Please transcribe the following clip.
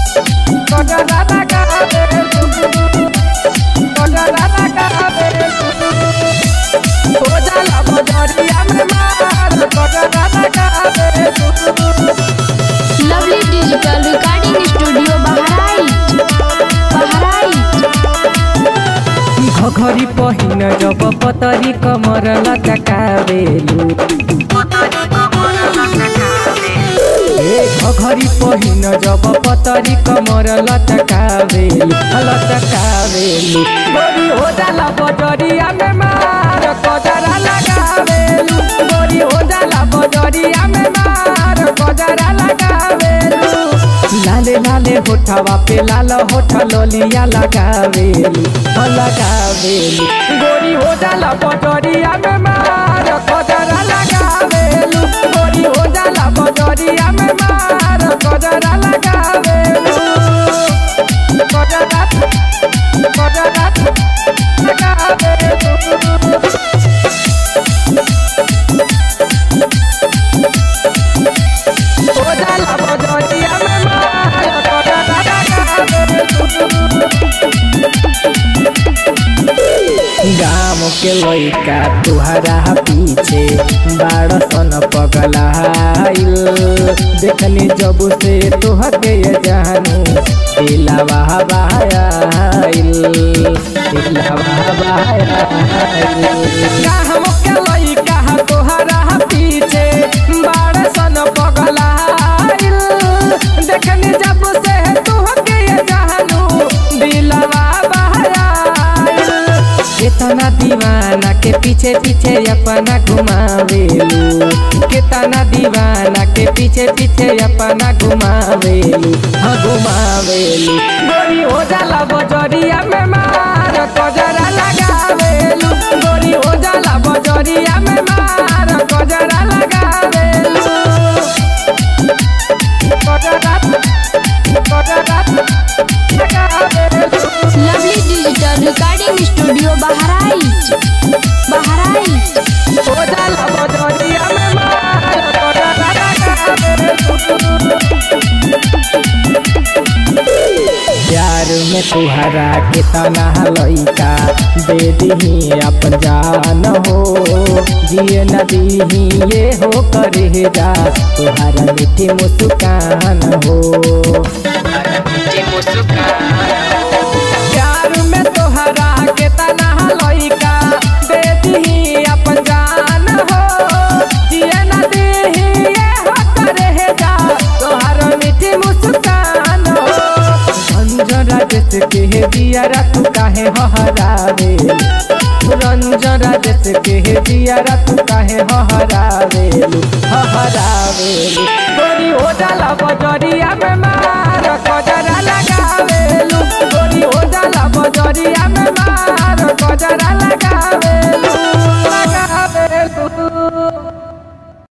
कजरा लगावेलू कजरा लगावेलू हो जाला बजरिया में मार कजरा लगावेलू lovely digital recording studio Bahraich Bahraich घघरी पहिन जब पतरी कमर लटकावेलू ए घघरी पहिन जब पतरी कमर लटकावेलू लटकावेलू गोरी हो जाला बजरिया में मार कजरा लगावेलू गोरी हो जाला बजरिया में मार कजरा लगावेलू लाले लाले होठवा पे लाल होठ लोलिया लगावेलू हो लगावेलू गोरी हो जाला बजरिया में मार कजरा लगावेलू गोरी हो जाला बजरिया में मार कजरा लगावेलू कजरा कजरा लगावेलू हो जाला बजरिया में मार कजरा लगावेलू गाम के लइका तुहरा पीछे बाड़ सन पगलाइल देखनी जब से तुहके ये जानू दिलावा बायाइल दिलावा बायाइल गाम के लइका तुहरा पीछे बाड़ सन पगलाइल देखनी जब से तुहके ये जानू दिलावा बायाइल कितना दीवाना के पीछे पीछे अपना घुमावेलू कितना दीवाना के पीछे पीछे अपना घुमावेलू हाँ घुमावेलू गोरी हो जाला बजरिया में मार कजरा लगावेलू गोरी हो जाला बजरिया में मार कजरा लगावेलू कजरा कजरा लगावेलू lovely digital recording studio Bahraich Bahraich हो जाला बजरिया में मार कजरा प्यार में तुहरा के तना लइका दे दीही अपन जान हो जिए न दीही ये हो करे जा तुहरा मीठी मुस्कान हो प्यार में तोहरा के तना लइका दे दीही अपन जान हो जिए न दीही ये हो करे जा तोहरा मीठी मुस्कान हो रंजन राजेश के हे दिया तू काहे हहरावे रंजन राजेश के हे दिया तू काहे हहरावेलू हहरावेलू गोरी हो जाला बजरिया में मार कजरा लगावेलू गोरी हो जाला बजरिया में मार कजरा